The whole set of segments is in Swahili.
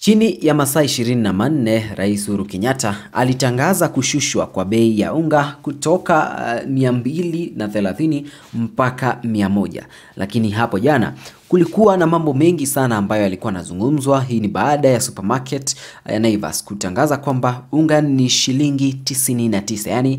Chini ya masaa ishirini na manne Rais Uhuru Kenyatta alitangaza kushushwa kwa bei ya unga kutoka uh, mia mbili na thelathini mpaka mia moja lakini hapo jana kulikuwa na mambo mengi sana ambayo yalikuwa yanazungumzwa. Hii ni baada ya supermarket ya Naivas kutangaza kwamba unga ni shilingi 99 yani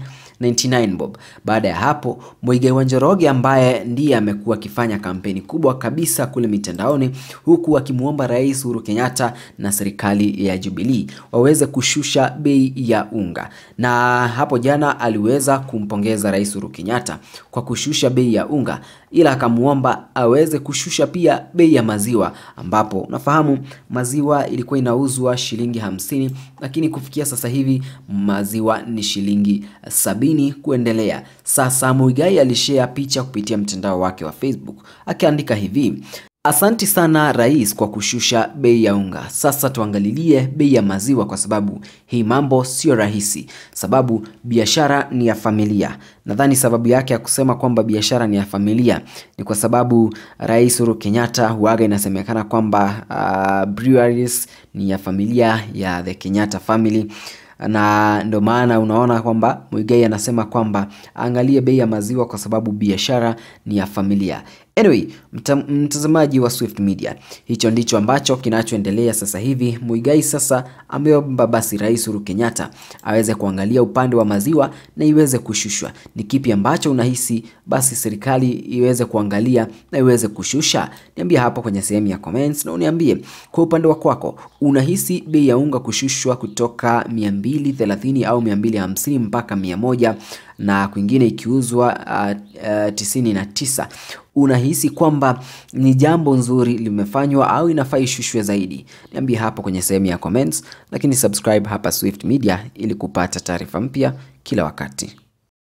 99 bob. Baada ya hapo, Muigai wa Njoroge ambaye ndiye amekuwa akifanya kampeni kubwa kabisa kule mitandaoni, huku akimwomba Rais Uhuru Kenyatta na serikali ya Jubilee waweze kushusha bei ya unga, na hapo jana aliweza kumpongeza Rais Uhuru Kenyatta kwa kushusha bei ya unga, ila akamwomba aweze kushusha pia bei ya maziwa, ambapo unafahamu maziwa ilikuwa inauzwa shilingi hamsini, lakini kufikia sasa hivi maziwa ni shilingi sabini kuendelea. Sasa Muigai alishare picha kupitia mtandao wake wa Facebook akiandika hivi: Asanti sana rais kwa kushusha bei ya unga. Sasa tuangalilie bei ya maziwa, kwa sababu hii mambo sio rahisi, sababu biashara ni ya familia. Nadhani sababu yake ya kusema kwamba biashara ni ya familia ni kwa sababu Rais Uhuru Kenyatta huaga inasemekana kwamba uh, breweries ni ya familia ya the Kenyatta family na ndio maana unaona kwamba Muigai anasema kwamba angalie bei ya maziwa kwa sababu biashara ni ya familia. Anyway, mta, mtazamaji wa Swift Media, hicho ndicho ambacho kinachoendelea sasa hivi. Muigai sasa ameomba basi Rais Uhuru Kenyatta aweze kuangalia upande wa maziwa na iweze kushushwa. Ni kipi ambacho unahisi basi serikali iweze kuangalia na iweze kushusha? Niambie hapo kwenye sehemu ya comments, na uniambie kwa upande wa kwako unahisi bei ya unga kushushwa kutoka 230 au 250 mpaka 100 na kwingine ikiuzwa uh, uh, tisini na tisa. Unahisi kwamba ni jambo nzuri limefanywa au inafaa ishushwe zaidi? Niambie hapo kwenye sehemu ya comments, lakini subscribe hapa Swift Media ili kupata taarifa mpya kila wakati.